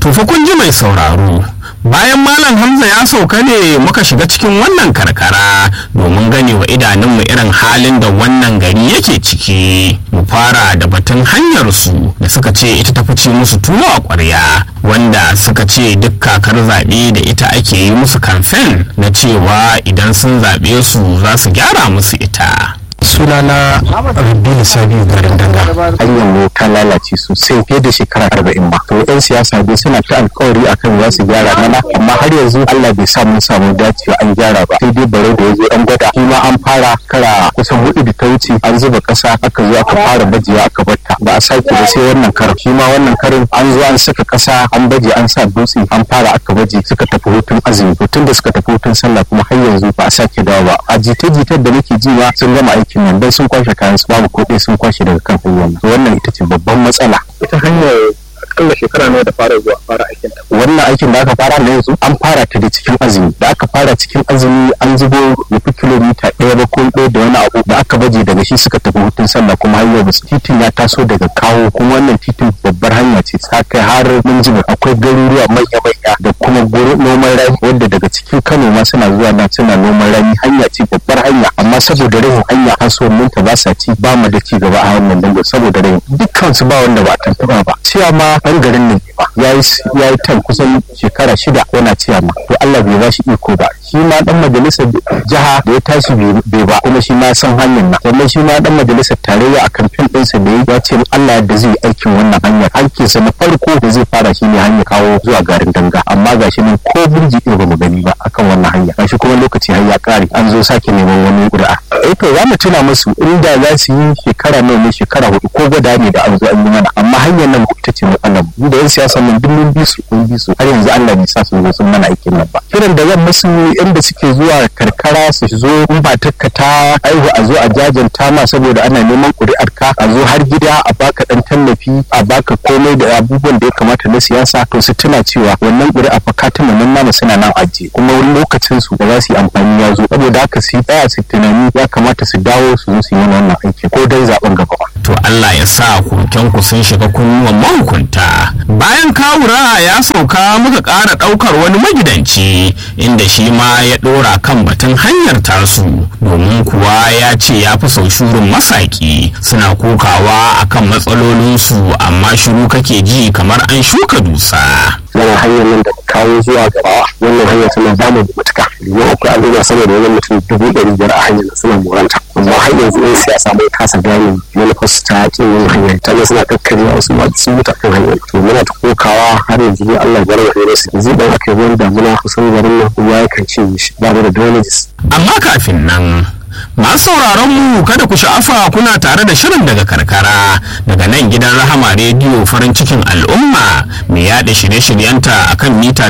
To fa kun ji mai sauraro bayan malam hamza ya sauka ne muka shiga cikin wannan karkara domin gane wa idanunmu irin halin da wannan gari yake ciki mu fara da batun hanyar su da suka ce ita ta fice musu tuwo a ƙwarya wanda suka ce duk kakar zaɓe da ita ake yi musu kamfen na cewa idan sun zaɓe su za su gyara musu ita sunana rabbi sabiu garin danga hanyar mu ta lalace sosai fiye da shekara arba'in ba to yan siyasa dai suna ta alkawari akan za su gyara mana amma har yanzu allah bai sa mun samu dacewa an gyara ba sai dai bare da yazo an gwada shi ma an fara kara kusan hudu da ta wuce an zuba kasa aka zo aka fara bajewa aka batta ba a sake ba sai wannan karin shi ma wannan karin an zo an saka kasa an baje an sa dutse an fara aka baje suka tafi hutun azumi hutun da suka tafi hutun sallah kuma har yanzu ba a sake dawo ba a jita-jitar da nake ji ma sun gama aikin nan dan sun kwashe kayan su babu kuɗi sun kwashe daga kan hanyar nan wannan ita ce babban matsala ita hanyar akalla shekara nawa da fara zuwa fara aikin ta wannan aikin da aka fara na yanzu an fara ta da cikin azumi da aka fara cikin azumi an zubo ya fi kilomita ɗaya ba ko ɗaya da wani abu da aka baje daga shi suka tafi hutun sallah kuma hanyar basu titin ya taso daga kawo kuma wannan titin babbar hanya ce ta kai har mun ji akwai garuruwa manya manya da kuma noman rani wanda daga cikin kano ma suna zuwa nan suna noman rani hanya ce babbar hanya amma saboda rahin hanya kasuwannin ta ba sa ci ba mu da ci gaba a hanyar dango saboda rahin dukkan su ba wanda ba a tantaba ba cewa ma ɗan garin ne ba ya yi tan kusan shekara shida yana ciya ma to Allah bai ba shi iko ba shi ma dan majalisar jiha da ya tashi bai ba kuma shi ma san hanyar nan sannan shi ma dan majalisar tarayya a kamfen ɗinsa da ya ce Allah da zai aikin wannan hanyar hankinsa na farko da zai fara shi ne hanyar kawo zuwa garin danga amma gashi nan ko burji ɗin ba mu gani ba akan wannan hanya gashi kuma lokaci har ya ƙare an zo sake neman wani ƙuri'a eh to za mu tuna musu inda za su yi shekara nawa ne shekara hudu ko gwada ne da an zo an yi mana amma hanyar nan ita ce matsalar mu da yan siyasa nan duk mun bi su mun bi su har yanzu Allah bai sa su zo sun mana aikin nan ba kiran da zan musu inda suke zuwa karkara su zo in ba takka ta aihu a zo a jajanta ma saboda ana neman ƙuri'ar ka a zo har gida a baka dan tallafi a baka komai da abubuwan da ya kamata na siyasa to su tuna cewa wannan ƙuri'a fa katimin nan namu suna nan ajiye kuma wani lokacin su da za su yi amfani ya zo saboda haka su tsaya su tunani ya kamata su dawo su zo su yi wannan aiki ko dan zaben gaba to Allah ya sa ku sun shiga kunnuwan mahukunta bayan kawura ya sauka muka ƙara ɗaukar wani magidanci inda shi ma ya ɗora kan batun hanyar tasu domin kuwa ya ce ya fi sau shurin masaki suna kokawa akan matsalolinsu amma shiru kake ji kamar an shuka dusa wannan hanyar nan da kawo zuwa gaba wannan hanyar tana ba mu matuka domin akwai al'umma sama da wani mutum dubu ɗari biyar a hanyar suna moranta amma har yanzu yan siyasa mai kasa gane manufarsu ta kin yin hanyar ta suna kakkarya wasu ma sun mutu kan hanyar to muna ta kokawa har yanzu ne Allah ya bar mu su yanzu dan aka yi wani damuna kusan garin nan ruwa ya kan cinye shi ba da drainages amma kafin nan masu sauraron mu kada ku sha'afa kuna tare da shirin daga karkara daga nan gidan rahama rediyo farin cikin al'umma mai yada shirye-shiryenta akan mita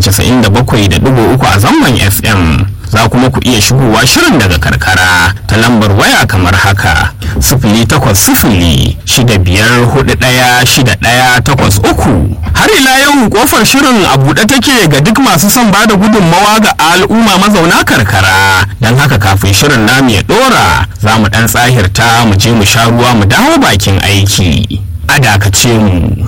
97.3 a zangon fm za kuma ku iya shigowa shirin daga karkara ta lambar waya kamar haka sifili takwas sifili shida biyar hudu ɗaya shida ɗaya takwas uku har ila yau kofar shirin a buɗe take ga duk masu son ba da gudunmawa ga al'umma mazauna karkara don haka kafin shirin namu ya ɗora za mu ɗan tsahirta mu je mu sha ruwa mu dawo bakin aiki a dakace mu